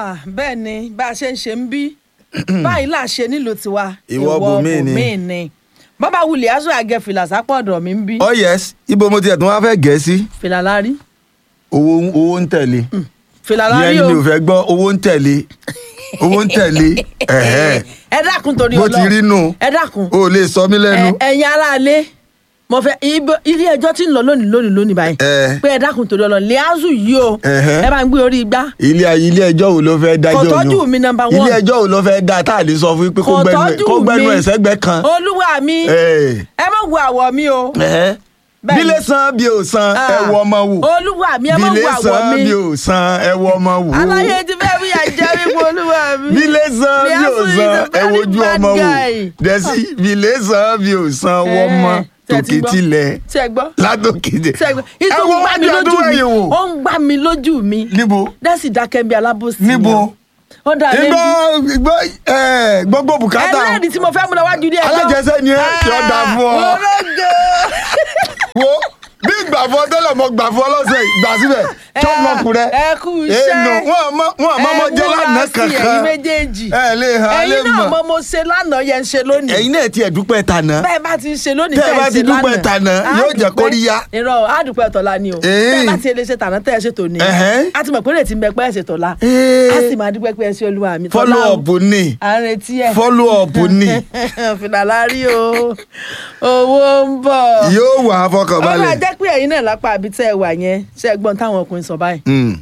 Ah, bẹ́ẹ̀ ni bá a ṣe ń ṣe ń bí báyìí là ṣe nílùú tiwa Ìwọ bòmíì ni. bòmíì ni bàbá wulẹ̀ aṣọ àgẹ fìlà sápọ̀ ọ̀dọ̀ mi ń bí oh yes ibo mo tiẹ̀ tún wá fẹ́ gẹ̀ sí fìlà lárí owó owó ń tẹ̀lé fìlà ìyẹn lárí ni o mi ò fẹ́ gbọ́ owó ń tẹ̀lé owó ń tẹ̀lé ẹ̀hẹ́ ẹ dákun torí bó ti Ọlọ́run. rí nù ẹ dákun o lè sọ mí lẹ́nu ẹ- ẹ̀yin aráalé mo fẹ́ ibo- ilé ẹjọ́ tí ń lọ lónìí lónìí lónìí báyìí Ẹ. pé ẹ dákun torí Ọlọ́run Liazu yìí o Ẹ̀hẹ́. ẹ bá ń gbé orí igbá ilé ilé ẹjọ́ wo ló fẹ́ dájọ́ Kò yìí o? tọ́jú mi, number one. ilé ẹjọ́ wo ló fẹ́ dá tá a lè sọ fún yín pé kó kò gbẹnu ẹ̀- tọ́jú kó gbẹnu mi ẹ̀ sẹ́gbẹ́ kan. olúwa mi Ẹ̀. ẹ má wo àwọ̀ mi o Ẹ̀hẹ́. Bẹ́ẹ̀ni. bílé san bí o san Ah. ẹ wọ ọmọ wò olúwa mi ẹ má bílé wo àwọ̀ san mi bí o san ẹ wọ ọmọ wò aláyé ti fẹ́ bí àjẹ́ wípé olúwa mi. bílé san bí o Liazu is san a ẹ very wojú bad ọmọ wò guy. dẹ́sí bílé san bí o san wọ́n mọ́ Ẹ, ṣé ẹ ti tòkè gbọ́? tilẹ̀ ṣé ẹ gbọ́ látòkè tilẹ̀ ṣé ẹ gbọ́ ẹ ìtò ń wo gbá mi wájú lójú àdúrà mi yìí wò ó ń gbá mi lójú mi níbo dẹ́sì dákẹ́ bí alábòsí níbo ó dà lé igbó igbó ẹ gbogbo bùkátà ẹlẹ́rìí tí mo fẹ́ mú lọ wájú ilé ẹjọ́ alájẹsẹ́ ni ẹ tí ó dáa fún ọ. ológo wo bí gbàfọ́ tẹ́lẹ̀ mọ gbàfọ́ lọ́sẹ̀ gbà síbẹ̀ tó mọkùnrin ẹ kú iṣẹ́ èèyàn wọn àmọ́ wọn àmọ́ mọ jẹ́ lánàá ẹ̀yin kankan méjèèjì ẹ lè hàn lè ẹ̀yin náà mọ̀ mo mo ṣe lánàá yẹn ń ṣe lónìí ẹ̀yin náà tiẹ̀ dúpẹ́ tànà bẹ́ẹ̀ bá ti ń ṣe lónìí Tẹ́ ẹ tẹ́ bá ẹ ti ṣe dúpẹ́ lánàá tànà, á yóò jẹ́ dúpẹ́- kóríyá. irọ́ á dúpẹ́ tọ́lá ni o Ee. tẹ́ ẹ bá ti lè ṣe tànà tẹ́ ẹ ṣe tòní Ẹ̀hẹ́n. á ti mọ̀ pé lè ti mẹ pé ẹ ṣe tọ́lá Ee. á sì máa dúpẹ́ pé ẹ ṣe olúwa mi tọ́lá follow o. up ni à ń retí ẹ follow up ni fìlà lárí o owó ń bọ̀ yóò wà á ó máa fọkànbalẹ̀. jẹ́ pé ẹ̀yin náà lápá àbí tẹ́ ẹ wà yẹn ṣe é gbọ́n táwọn ọkùnrin sọ báyìí Mm.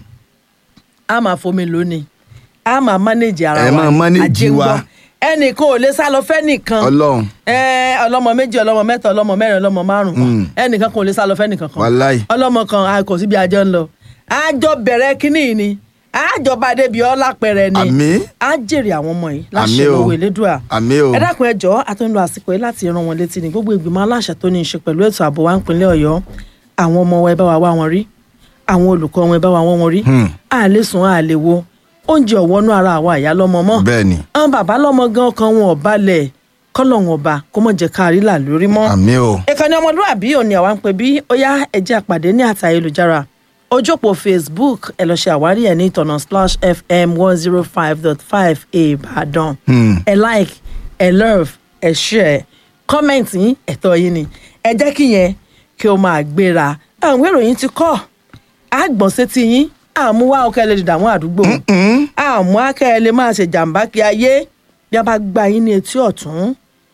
a máa fomi lónìí a máa manage ara Ẹ wa máa manage ajé ń wa. gbọ́. ẹnìkan ò lè sá lọ fẹ́nìkan Ọlọ́run Ẹ, ọlọ́mọ méjì ọlọ́mọ mẹ́ta ọlọ́mọ mẹ́rin ọlọ́mọ márùn Mm. ẹnìkan kò lè sá lọ fẹ́nìkan kan Wàláì. ọlọ́mọ kan a kò síbi àjọ ń lọ àjọ bẹ̀rẹ̀ kínní ni àjọba débi ọlá pẹrẹ ni Àmín. á jèrè àwọn ọmọ yìí Àmín láṣẹ o. lọ́wọ́ elédùà àmì o ẹ dákun ẹ jọ̀ọ́ a tó ń lo àsìkò yìí láti rán wọn létí ní gbogbo ìgbìmọ̀ aláṣẹ tó ní í ṣe pẹ̀lú ètò ààbò wa nípínlẹ̀ Ọ̀yọ́ àwọn ọmọ wa ẹ bá wa wá wọn rí àwọn olùkọ́ wọn ẹ bá wa wọ́n wọn rí Hmm. a lè sùn a lè wo oúnjẹ ọ̀wọ́nú ara àwa ìyá lọ́mọ mọ́ bẹ́ẹ̀ ni àwọn bàbá lọ́mọ gan kan wọn ò balẹ̀ kọ́lọ́hún ọba kó mọ̀ jẹ́ ká rí là lórí mọ́ àmì o ìkànnì ọmọlúwàbí òní àwa ń pè bí ó yá ẹjẹ́ àpàdé ní àtà ayélujára ojú òpó facebook ẹ lọ ṣe àwárí ẹ ní ìtọ̀nà slash fm one zero five dot five ìbàdàn Hmm. ẹ like ẹ love ẹ share comment yín ẹ̀tọ́ yín ni ẹ jẹ́ kí yẹn kí o máa gbéra àwọn ìròyìn ti kọ́ àgbọ̀n sétí yín àmúwá ọkẹ́ lè dààmú àdúgbò àmú akẹ́ lè máa ṣe jàǹbá kí ayé bí a bá gba yín ní etí ọ̀tún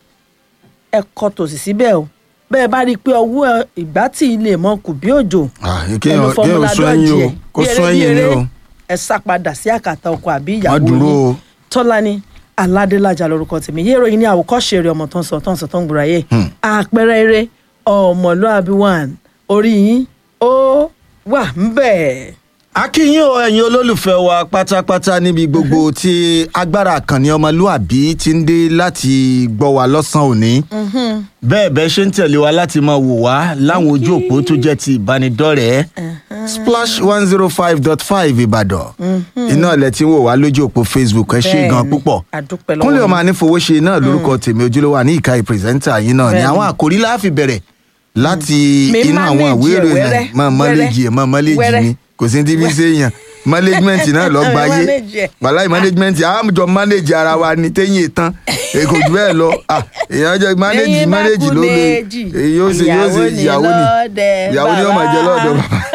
ẹ kọ tòsí síbẹ̀ o bẹ́ẹ̀ bá rí i pé ọwọ́ ìgbà tí ilé mọ́ kù bí òjò Ah, ẹnu kéèyàn fọmúlà kéèyàn sún ẹyin o dọ́ọ̀jì ẹ̀ kó bí eré sún bí ẹyin ni eré, o ẹ sá padà sí àkàtà ọkọ àbí má ìyàwó dúró yín o tọ́lání aládélájà lórúkọ tèmi yé ìròyìn ní àwòkọ́ṣe eré ọmọ tó ń sọ tó ń sọ tó ń gbòòrò ayé àpẹẹrẹ eré ọmọlúàbí one orí yín ó wà ń bẹ̀. akínyìn o ẹ̀yin olólùfẹ́ wa pátápátá níbi gbogbo tí agbára àkànní ọmọlúàbí ti ń dé láti gbọ́ wa lọ́sàn-án òní bẹ́ẹ̀ bẹ́ẹ̀ ṣe ń tẹ̀lé wa láti máa wò wá láwọn ojú òpó tó jẹ́ ti ìbánidọ́rẹ̀ẹ́ splash one zero five dot five ìbàdàn iná ilẹ̀ tí ń wò wá lójú òpó facebook ẹ ṣé gan Bẹ́ẹ̀ni, púpọ̀ àdúpẹ́ lọ́wọ́ kúnlẹ̀ yín. ọmọ anífowóṣe náà lórúkọ tèmi ojúlówó àní ìka ìpírẹsẹ́ńtà yín náà ni Bẹ́ẹ̀ni. àwọn àkòrí láàfin bẹ̀rẹ̀ láti Mi inú àwọn manage ìwé ẹ̀ ìròyìn wẹ́rẹ́, náà máa mọ́lẹ́jì ẹ̀ máa mọ́lẹ́jì wẹ́rẹ́. mi kò sí ní tíbi ṣe èèyàn management náà lọ gba ayé Manage ẹ̀. wàláì management àmjọ manage ara wa ni téyìn tán èkó jù bẹ́ẹ̀ lọ Ah, èèyàn jọ manage Ẹ̀yin bá manage kú ló lè méjì, èyí yóò ṣe yóò ṣe ìyàwó ni lọ́dẹ ìyàwó ni yóò máa jẹ lọ́dọ̀ bàbá. bàbá.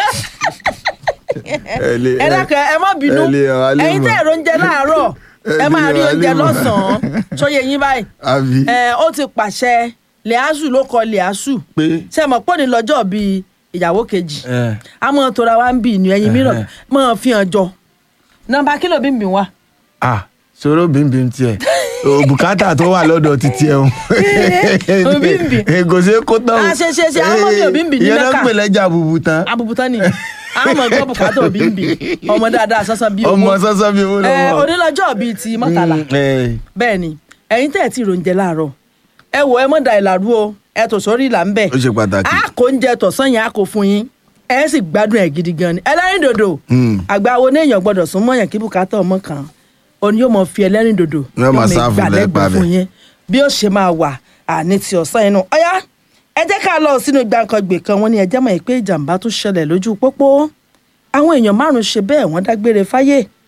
Ẹ lè- ẹ dákẹ́ ẹ má bínú ẹ lè hàn wá lè ẹ̀yin mọ̀. tẹ́ ẹ̀rọ oúnjẹ láàárọ̀ Ẹ ẹ máa lè rí hàn wá oúnjẹ lè mọ̀. lọ́sàn-án sóye yín báyìí àbí ẹ ó ti pàṣẹ lẹ́àsù ló kọ lẹ́àsù pé ṣe mọ̀ pọ́ ní lọ́jọ́ bíi ìyàwó kejì ẹ, a mọ̀ tora wa ń bì ní ẹyin mìíràn mọ̀ fi hàn jọ nọ́mbà kílò bí ń bì wá. ah sọ̀rọ̀ bímbím tiẹ̀ o bùkátà tó wà lọ́dọ̀ títí ẹ̀ o bímbím. kò ṣe é kó tán o Ah, ṣe, ṣe, ṣe, àwọn ọmọ mi ò bímbím ní ìyẹn náà Mẹ́kà. ń pè lẹ́jà bùbù tán abùbùtán ni a mọ̀ gbọ́ bùkátà òbí ń bì ọmọ dáadáa sọ́sọ́ bí owó ọmọ sọ́sọ́ bíi owó ẹ lọ́wọ́ onílọ́jọ́ bíi ti mọ́tàlá Mm, ẹ, bẹ́ẹ̀ ni ẹ̀yin tẹ́ ẹ̀ tí ìròyìn jẹ láàárọ̀ ẹ wò ẹ mọ̀ da ìlàrú o ẹ tò sórí ìlà ń bẹ̀ ó ṣe pàtàkì a kò ń jẹ tọ̀sán yẹn a kò fún yín ẹ sì gbádùn ẹ̀ gidi gan ni ẹlẹ́rìn dòdò Mm. àgbà wo ní èèyàn gbọ́dọ̀ sún mọ́yàn kí bùkátà ọmọ kan òun yóò mọ fi ẹlẹ́rìn dòdò Yóò máa sáàfù lẹ́gbàá fún bẹ̀. yín bí ó ṣe máa wà àní ti ọ̀sán inú ọ̀yá ẹ jẹ́ ká lọ sínú gbàǹkangbè kan wọ́n ní ẹ jẹ́ mọ̀ pé ìjàmbá tó ṣẹlẹ̀ lójú pópó àwọn èèyàn márùn-ún ṣe bẹ́ẹ̀ wọ́n dágbére fáyé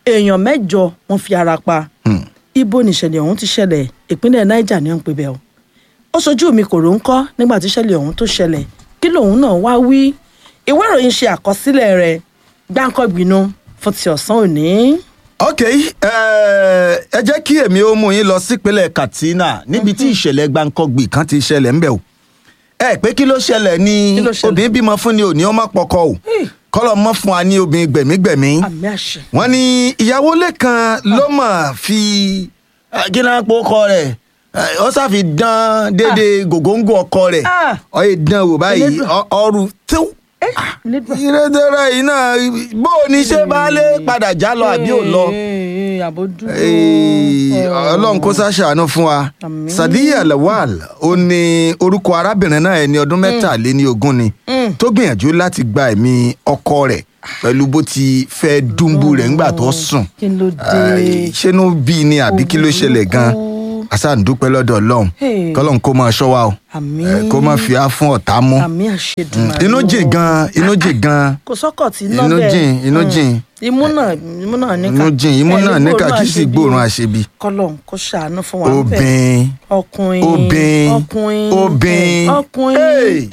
èèyàn mẹ́jọ wọ́n fi ara pa ibo nìṣẹ̀lẹ̀ ọ̀hún ti ṣẹlẹ̀ ìpínlẹ̀ niger ni wọ́n ń pè bẹ́ẹ̀ o ó ṣojú mi kò rò ń kọ́ nígbà tí ìṣẹ̀lẹ̀ ọ̀hún tó ṣẹlẹ̀ kí lòun náà wá wí ìwé ìròyìn ṣe àkọsílẹ̀ rẹ̀ gbáǹkọ́gbìnú fún ti ọ̀sán òní. ok eh, ẹ jẹ́ kí èmi ó mú yín lọ sípínlẹ̀ katsina níbi tí ìṣẹ̀lẹ̀ gbàǹkangbì kan ti ṣẹlẹ̀ ńbẹ̀ o ẹ pé kí ló ṣẹlẹ̀ ni Kí ló ṣẹlẹ̀? obìnrin bímọ fún ni òní ó má pọkọ o kọ́lọ́ mọ́ fún wa ní obìnrin gbẹ̀mígbẹ̀mí àmì àṣẹ. wọ́n ní ìyàwó lẹ́kan ló mọ̀ fi eh, kí náà pọ̀ ọkọ rẹ̀ eh, ó sàfi dán déédéé gògóńgò ọkọ rẹ̀ Ah. ó yẹ dán wò báyìí Elédùà. ọ- ọrù tó Elédùà. ìrẹsẹ̀rẹ̀ yìí náà bó o ní ṣe baálé padà já lọ àbí ò lọ. Ee, àbò dúró. Ee, ọlọ́run kó ṣàṣàánú fún wa Àmín. sadiya lawal ó ní orúkọ arábìnrin náà ẹni ọdún mẹ́tàléní ogún ni tó gbìyànjú láti gba ẹ̀mí ọkọ rẹ̀ pẹ̀lú bó ti fẹ́ dùnbù rẹ̀ ńgbà tó sùn kí ló Ai, dé. ṣé inú bí ni àbí kí ló ṣẹlẹ̀ gan àṣà ń dúpẹ́ lọ́dọ̀ ọlọ́run Hey. kọ́lọ́n kó máa ṣọ́ wa o àmì Eh, kó má fi á fún ọ̀tá mú àmì àṣedùn. inú jìn gan inú jìn gan kò sọ́kọ̀ tí iná inú bẹ́ẹ̀. jìn inú Mm. jìn imú náà imú náà níkà. inú jìn imú Ẹ, náà níkà kí sì àṣebi. gbóòórùn àṣebi kọ́lọ̀ kó ṣàánú fún wa. ńbẹ̀. obìnrin ọkùnrin Obìn. ọkùnrin Obìn. ọkùnrin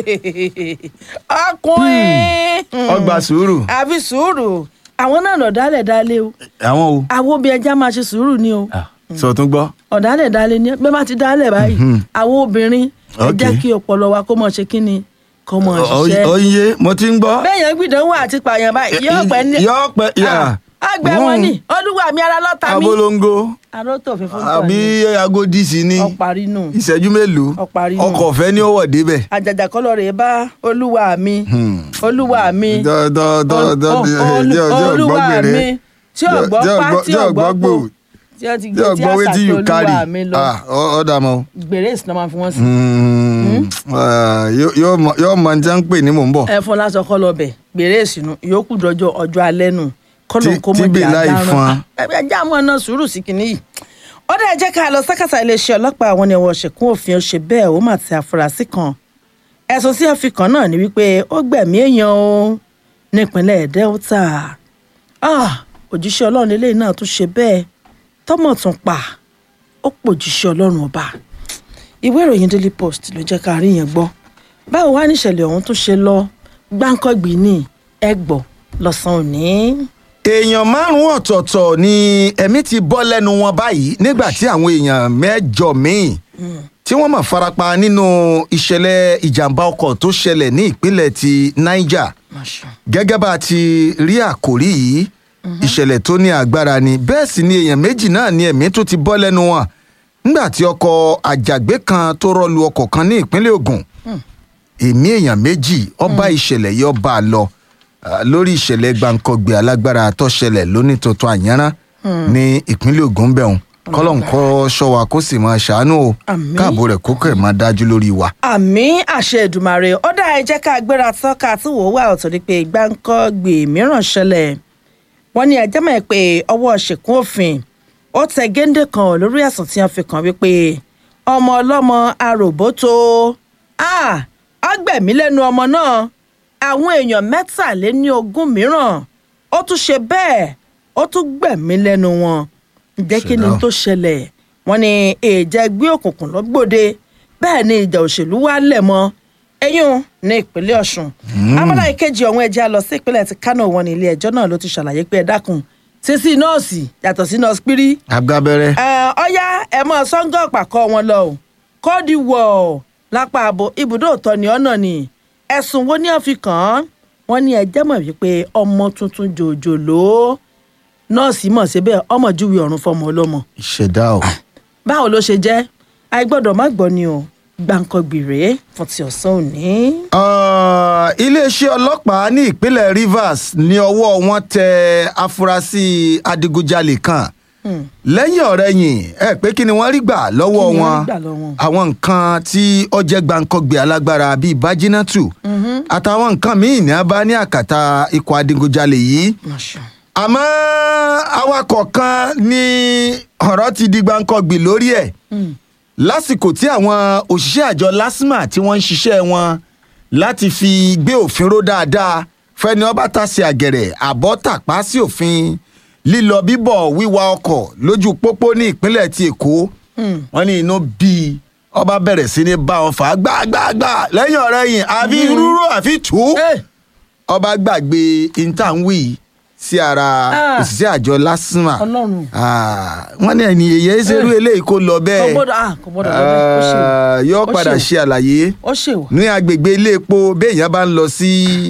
ọkùnrin ọgbà sùúrù àfi sùúrù àwọn náà lọ dálẹ̀ dálé o àwọn o àwọn obìnrin ẹja máa ṣe sùúrù ni o sọ tún gbọ́ ọ̀dálẹ̀ dálé ni bẹ́ẹ̀ bá ti dálẹ̀ báyìí àwọn obìnrin ẹ Ok. jẹ́ kí ọpọlọ wa kó mọ̀ ṣe kí ni kó mọ̀ ṣiṣẹ́ oye mo ti ń gbọ́ bẹ́ẹ̀ yẹn gbìdánwò àti pààyàn báyìí yóò pẹ́ ní yọ pẹ yà àgbẹ̀ wọn ni olúwa mi ara lọ́ta mi abolongo arótò fífún àbí agodi sí ni ọparí nù ìṣẹ́jú mélòó Ọparí nù. ọkọ̀ ọ̀fẹ́ ní ọwọ́ débẹ̀. àjàjà kọlọ rè bá olúwa mi olúwa mi dọ́ dọ́ dọ́ dọ́ Ol- ol- jẹ́ ọjọ́ olúwa ọ̀gbọ́gbèrè mi tí ọgbọ́ pa tí ọgbọ́ pò tí ó ti tí gbé tí ọgbọ́ wetin you àṣà carry olúwa mi lọ ah ọ dà mọ́. gbèrè ìsìnà máa fi wọ́n sí. yóò mọ ní tí wọ́n ń pè ní mò ń bọ̀. ẹ fún lásán kọ́ lọ bẹ̀ gbèrè ìsìnà ìyókù dọjọ́ ọjọ́ alẹ́ nù kọ́lọ̀ Tí- kó tí mọ̀ jẹ́ Bíláì àdáràn fún. ẹ ẹ jẹ́ àwọn náà sùúrù sí kinní yìí. ó dẹ̀ jẹ́ ká lọ sákàtà iléeṣẹ́ ọlọ́pàá àwọn ni ẹ̀wọ̀n ṣẹ̀kún òfin ó ṣe bẹ́ẹ̀ ó mà ti àfúrásì kan ẹ̀sùn sí ẹ̀fì kan náà ni wípé ó gbẹ̀mí èèyàn o nípínlẹ̀ Delta Ah, òjíṣẹ́ ọlọ́run eléyìí náà tún ṣe bẹ́ẹ̀ tọ́mọ̀ tún pa ó pòjíṣẹ́ ọlọ́run ọba ìwé ìròyìn Daily Post ló jẹ́ ká rí yẹn gbọ́ báwo wá níṣẹ̀lẹ̀ ọ̀hún tún ṣe lọ gbáǹkọ́gbìn ní ẹgbọ̀ lọ́sàn-án òní. èèyàn márùn-ún ọ̀tọ̀ọ̀tọ̀ ni ẹ̀mí ti bọ́ lẹ́nu wọn báyìí nígbà tí àwọn èèyàn mẹ́jọ míì tí wọ́n mọ̀ farapa nínú ìṣẹ̀lẹ̀ ìjàmbá ọkọ̀ tó ṣẹlẹ̀ ní ìpínlẹ̀ ti Niger Masha. gẹ́gẹ́ bá a ti rí àkòrí yìí ìṣẹ̀lẹ̀ tó ní agbára ni bẹ́ẹ̀ sì ni èèyàn méjì náà ni ẹ̀mí tó ti bọ́ lẹ́nu wọn nígbà tí ọkọ̀ àjàgbé kan tó rọ́lu ọkọ̀ kan ní ìpínlẹ̀ Ògùn èmi èèyàn méjì ọba ìṣẹ̀lẹ̀ yìí ọba lọ ah, lórí ìṣẹ̀lẹ̀ gbàǹkọ̀gbẹ̀ alágbára tó ṣẹlẹ̀ lóní tuntun àyànrán ní ìpínlẹ̀ Ògùn bẹ̀rùn kọ́lọ́n kọ́ ṣọ́ wa kó sì máa ṣàánú o Àmín. káàbò rẹ̀ kókó ẹ̀ máa dájú lórí wa. àmì àṣẹ Èdùmàrè ó dá ẹ jẹ́ ká gbéra tọ́ka tí wò ó wà ọ̀tọ̀ ni pé gbáǹkọ́gbè mìíràn ṣẹlẹ̀ wọ́n ní ẹjẹ́ mọ̀ pé ọwọ́ ṣèkún òfin ó tẹ géńdé kan lórí ẹ̀sùn tí wọ́n fi kàn wípé ọmọ ọlọ́mọ aròbótó ọgbẹ̀mí lẹ́nu ọmọ náà àwọn èèyàn mẹ́tàléní ogún mìíràn ó tún ṣe bẹ́ẹ̀ ó tún gbẹ̀mí lẹ́nu wọn ǹjẹ́ kí ni Ṣẹlẹ̀ o. tó ṣẹlẹ̀ wọ́n ní ìjà ẹgbẹ́ òkùnkùn lọ́gbòde bẹ́ẹ̀ ni ìjà òṣèlú wà lẹ̀ mọ́ ẹ̀yún ní ìpínlẹ̀ ọ̀ṣun abala ìkejì ọ̀hún ẹja lọ sí ìpínlẹ̀ ti kánò wọn ní ilé ẹjọ́ náà ló ti ṣàlàyé pé ẹ dákun sísí nọ́ọ̀sì yàtọ̀ sí nọ́ọ̀sì pírí agbábẹ́rẹ́ ẹ, ọyá ẹ mọ sọ́ngọ̀ pàkọ́ wọn lọ o kóòdì wọ̀ ọ́ lápá àbò ibùdó òtọ́ ni ọ̀nà ni ẹ̀sùn wo ni wọ́n fi kàn án wọ́n ní ẹjẹ́ mọ̀ wípé ọmọ tuntun jòjòló nọ́ọ̀sì mọ̀ síbẹ̀ ọmọ júwe ọ̀run fọmọ ọlọ́mọ ìṣẹ̀dá o. báwo ló ṣe jẹ́ àìgbọ́dọ̀ má gbọ́ ni o gbàǹkangbì rèé fún ti ọ̀sán òní. Ah, iléeṣẹ́ ọlọ́pàá ní ìpínlẹ̀ Rivers ní ọwọ́ wọn tẹ afurasí adigunjalè kan lẹ́yìn ọ̀rẹ́yìn ẹ pé kí ni wọ́n rí gbà lọ́wọ́ Kí ni wọ́n wọn rí gbà lọ́wọ́ wọn? àwọn nǹkan tí ó jẹ́ gbàǹkangbè alágbára bíi bájínátù àtàwọn nǹkan míì ní a bá ní àkàtà ikọ̀ adigunjalè yìí Masha. àmọ́ awakọ̀ kan ní ọ̀rọ̀ ti di gbàǹkangbì lórí ẹ̀ lásìkò tí àwọn òṣìṣẹ́ àjọ LASTMA tí wọ́n ń ṣiṣẹ́ wọn láti fi gbé òfin ró dáadáa fẹ́ni ọba tàsí àgẹ̀rẹ̀ àbọ̀ tàpá sí òfin lílọ bíbọ̀ wíwa ọkọ̀ lójú pópó ní ìpínlẹ̀ ti èkó wọ́n ní inú bíi ọba bẹ̀rẹ̀ sí ní bá wọn fà á gbàgbàgbà lẹ́yìn ọ̀rẹ́ yìí àfi rúrú àfi tù ú Hey! ọba gbàgbé intanwi sí ara Ah. òṣìṣẹ́ àjọ lásìmà Ọlọ́run. wọ́n ní ẹni èyí ṣerú eléyìí kó lọ kò bẹ́ẹ̀ gbọ́dọ̀ ah kò gbọ́dọ̀ lọ bẹ́ẹ̀ ó ṣe wò. Ah, yóò Ó padà ṣe wò. ṣe àlàyé ó ṣe wò. ní agbègbè ilé epo béèyàn bá ń lọ sí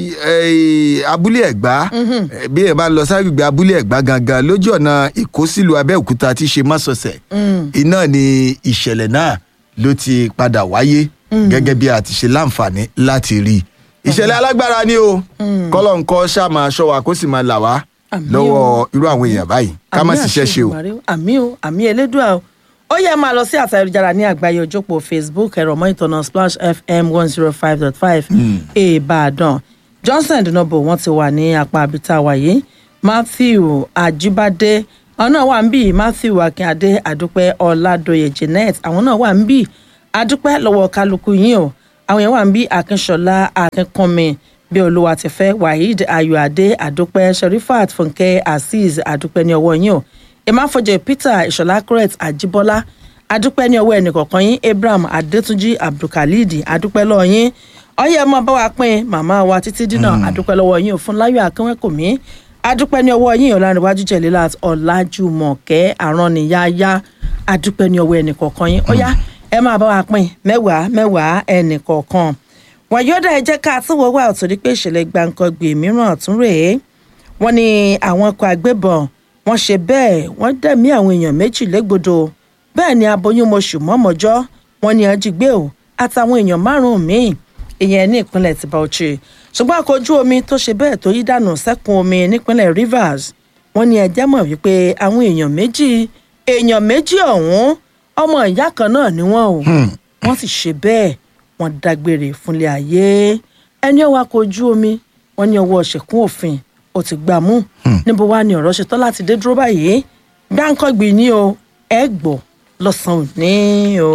eh, abúlé ẹ̀gbá eh, béèyàn bá ń lọ sí agbègbè abúlé ẹ̀gbá gangan lójú ọ̀nà èkó sílùú abẹ́òkúta tí í ṣe mọ́sọ̀ọ̀sẹ̀ iná ni ìṣẹ̀lẹ̀ náà ló ti padà wáyé gẹ́gẹ́ bí a ti ṣe láǹfààní láti rí i ìṣẹ̀lẹ̀ alágbára ni o kọ́lọ̀ ń kọ́ ṣáà máa ṣọ́ wa kó sì máa là wá Àmín o. lọ́wọ́ irú àwọn èèyàn báyìí ká má Àmì ṣiṣẹ́ ṣe o. àṣẹ Èdùmàrè àmì o àmì elédùà o ó yẹ máa lọ sí àtà ayélujára ní àgbáyé ojópò facebook ẹ̀rọ mọ́ ìtọ́nà splash fm one zero five dot five ìbàdàn johnson dinobo wọn ti wà ní apá abita wàyí matthew ajibade àwọn náà wà ń bì matthew akínadé àdúpẹ́ ọládòye jeanette àwọn náà wà ń bì àdúpẹ́ lọ́wọ́ kálukú yín o àwọn yẹn wà ń bí akínṣọlá akínkànmi bí olúwa ti fẹ́ waheed ayọ̀adé àdúpẹ́ sherifat fúnkẹ́ azeez àdúpẹ́ ní ọwọ́ yín o emafọjẹ peter ìṣọlá correct àjíbọ́lá àdúpẹ́ ní ọwọ́ ẹnìkọ̀ọ̀kan yín abraham adétúnjì abdulkalid àdúpẹ́ lọ́wọ́ yín ọyẹ ẹ máa bá wa pín màmá wa títí dínà àdúpẹ́ lọ́wọ́ yín òfun láyọ̀ akínwẹ́kùnmí àdúpẹ́ ní ọwọ́ yín ọ̀làǹrẹ̀wájú jẹ̀lélàt ọ̀làjùmọ̀kẹ́ àrọ́nìyáyá àdúpẹ́ ní ọwọ́ ẹnìkọ̀ọ̀kan yín ọyá ẹ máa bá wa pín mẹ́wàá mẹ́wàá ẹnìkọ̀ọ̀kan wọn yóò dá ẹ jẹ́ ká tún wọ́wọ́ àtòrí pé ìṣẹ̀lẹ̀ gbàǹkangbè mìíràn tún rèé wọ́n ní àwọn ọkọ̀ agbébọn wọ́n ṣe bẹ́ẹ̀ wọ́n dẹ̀mí àwọn èèyàn méjì légbodò bẹ́ẹ̀ ni aboyún mọṣù mọ́mọ́jọ́ wọ́n ní ajígbé o àtàwọn èèyàn márùn-ún míì ìyẹn ní ìpínlẹ̀ ti Bauchi ṣùgbọ́n ọkọ̀ ojú omi tó ṣe bẹ́ẹ̀ tó yí dànù sẹ́kùn omi nípínlẹ̀ Rivers wọ́n ní ẹjẹ́ mọ̀ wípé àwọn èèyàn méjì èèyàn méjì ọ̀hún ọmọ ìyá kan náà ni wọ́n o wọ́n sì ṣe bẹ́ẹ̀ wọ́n dágbére fúnlé ayé ẹni ọwọ́ akọ̀ ojú omi wọ́n ní ọwọ́ ṣẹ̀kún òfin ó ti gbà mú níbo wá ni ọ̀rọ̀ ṣe tán láti dé dúró báyìí gbáǹkọ́gbì ni o ẹ gbọ́ lọ́sàn-án òní o.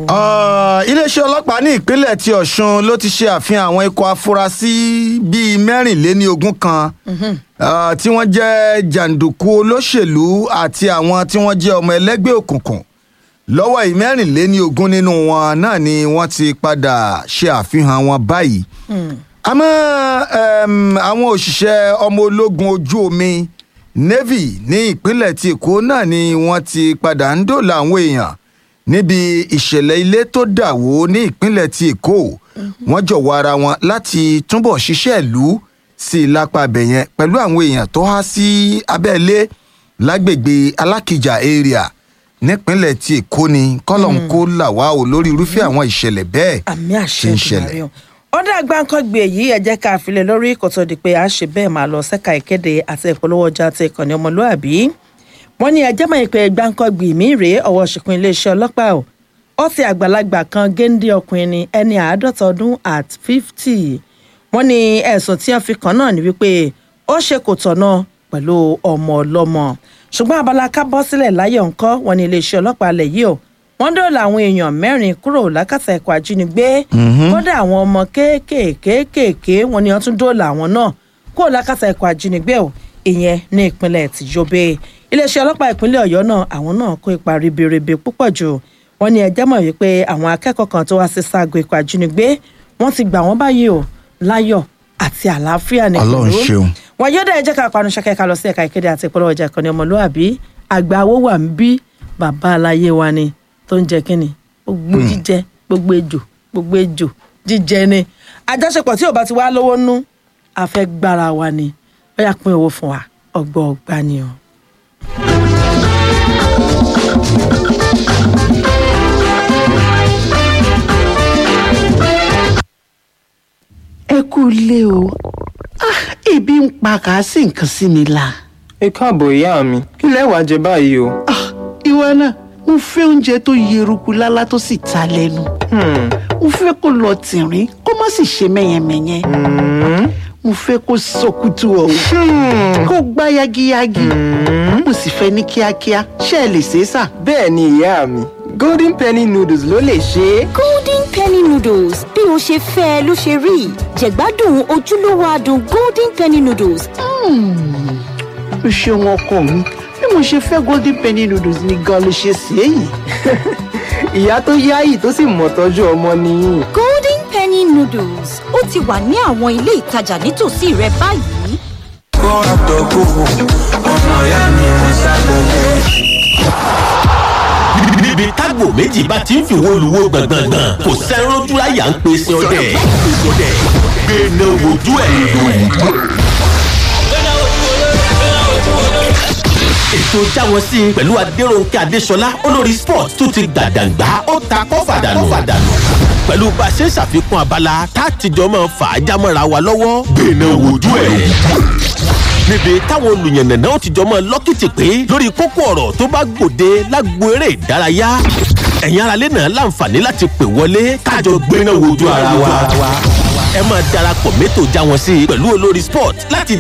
Ah, iléeṣẹ́ ọlọ́pàá ní ìpínlẹ̀ ti ọ̀ṣun ló ti ṣe àfihàn àwọn ikọ̀ afurasí bíi mẹ́rìnléníogún kan ah, tí wọ́n jẹ́ jàǹdùkú olóṣèlú àti àwọn tí wọ́n jẹ́ ọmọ ẹlẹ́gbẹ́ òkùnkùn lọ́wọ́ ìmẹ́rìnléníogún nínú wọn náà ni wọ́n ti padà ṣe àfihàn wọn báyìí àmọ́ em, àwọn òṣìṣẹ́ ọmọ ológun ojú omi navy ní ìpínlẹ̀ ti èkó náà ni wọ́n ti padà ń dòòlà àwọn èèyàn níbi ìṣẹ̀lẹ̀ ilé tó dà wó ní ìpínlẹ̀ ti èkó wọ́n jọ̀wọ́ ara wọn láti túbọ̀ ṣiṣẹ́ ìlú sí i lápá abẹ yẹn pẹ̀lú àwọn èèyàn tó há sí abẹ́lé lágbègbè alákìjà area nípínlẹ̀ ti èkó ni kọ́lọ̀ ń kó là wá o lórí irúfẹ́ àwọn ìṣẹ̀lẹ̀ bẹ́ẹ̀ àmì tí àṣẹ ń ṣẹlẹ̀. ìdùnnú ọdún àgbáńkọ́gbé yìí ẹ jẹ́ ká filẹ̀ lórí kò tó di pé a ṣe bẹ́ẹ̀ máa lọ sẹ́ka ìkéde àti ìpolówó ọjà àti ìkànnì ọmọlúàbí wọ́n ní ẹjẹ́ mọ̀ pé gbáńkọ́gbé mi rèé ọwọ́ ṣìkún iléeṣẹ́ ọlọ́pàá o ó ti àgbàlagbà kan géńdé ọkùnrin ni ẹni àádọ́ta ọdún at fifty wọ́n ní ẹ̀sùn tí wọ́n fi kàn náà ni wípé ó ṣe kò tọ̀nà pẹ̀lú ọmọ ọlọ́mọ ṣùgbọ́n abala ká bọ́ sílẹ̀ láyọ̀ ńkọ́ wọ́n ní iléeṣẹ́ ọlọ́pàá alẹ̀ yìí o wọ́n dóòlà àwọn èèyàn mẹ́rin kúrò lákàtà ẹ̀kọ́ ajínigbé kódà àwọn ọmọ kéékèèké wọ́n ní wọ́n tún dóòlà àwọn náà kúrò lákàtà ẹ̀kọ́ ajínigbé o ìyẹn ní ìpínlẹ̀ tìjọbe iléeṣẹ́ ọlọ́pàá ìpínlẹ̀ ọ̀yọ́ náà àwọn náà kó ipa ribiribi púpọ̀ jù wọ́n ní ẹjẹ́ mọ̀ wípé àwọn akẹ́kọ̀ọ́ kan tó wá sí ságo ikọ̀ ajínigbé wọ́n ti gbà wọ́n báyìí o láyọ̀ àti àlàáfíà ní Ọlọ́run pẹ̀lú. ṣeun. wọ́n yóò dá ẹjẹ́ ká panu ṣẹ́kẹ́ ká lọ sí ẹ̀ka ìkéde àti ìpolówó ọjà ìkànnì ọmọlúwàbí àgbà owó wà ń bí bàbá aláyé wa ni tó ń jẹ kínni gbogbo jíjẹ gbogbo ejò gbogbo ejò jíjẹ ni àjọṣepọ̀ tí ò bá ti wá lówó nú àfẹ́ gbára wa ni ó yà pín owó fún wa ọgbọ́ ọgbà ni o. ẹ kú ilé o ah ebi ń pa kàásì nǹkan sí mi la ẹ káàbọ̀ ìyá mi kí lẹ wá jẹ báyìí o. ah ìwọ náà mo fẹ́ oúnjẹ tó yeruku lálá tó sì ta lẹ́nu Hmm, mo fẹ́ kó lọ tìrín kó má sì ṣe mẹ́yẹmẹ́yẹ hmm, mo fẹ́ kó sọkútù ọ̀hún kó gbá yagiyagi mo sì fẹ́ ní kíákíá ṣé ẹ lè ṣe é sà. bẹ́ẹ̀ ni ìyá mi golden penny noodles ló lè ṣe é. golden penny noodles bí o ṣe fẹ́ ẹ ló ṣe rí jẹ̀gbádùn ojúlówó adùn golden penny noodles o ṣeun ọkọ mi bí mo ṣe fẹ́ golden penny noodles ni gan ló ṣe ṣe é yìí. ìyá tó yáyì tó sì mọ̀ tọ́jú ọmọ nìyí. golden penny noodles ó ti wà ní àwọn ilé ìtajà nítòsí rẹ báyìí. kó àtọ̀kù ọmọ ìyá mi ń ṣàgbọ̀gbọ̀. níbi tágbò méjì bá ti ń fi wo luwo gbọ̀ngbọ̀ngbọ̀n kò sẹ́rán dúráyà ń pe sin ọdẹ gbẹ̀nà wojú ẹ̀. ètò jáwọ́ sí i pẹ̀lú adéròǹkè adéṣọlá olórí sport tó ti gbàdàgbà ó ta kọ́fàdànù pẹ̀lú bá a ṣe ń ṣàfikún abala tá a ti jọ máa fà á jámọ́ra wa lọ́wọ́ gbẹ̀nà wojú ẹ̀ níbi táwọn olùyànnànà ó ti jọ mọ lọ́kìtì pé lórí kókó ọ̀rọ̀ tó bá gbòde lágbo eré ìdárayá ẹ̀yin aráalé náà láǹfààní láti pè wọlé kájọ gbéná wojú ara wa ẹ máa darapọ̀ mẹ́tò já wọn sí i pẹ̀lú olórí sport láti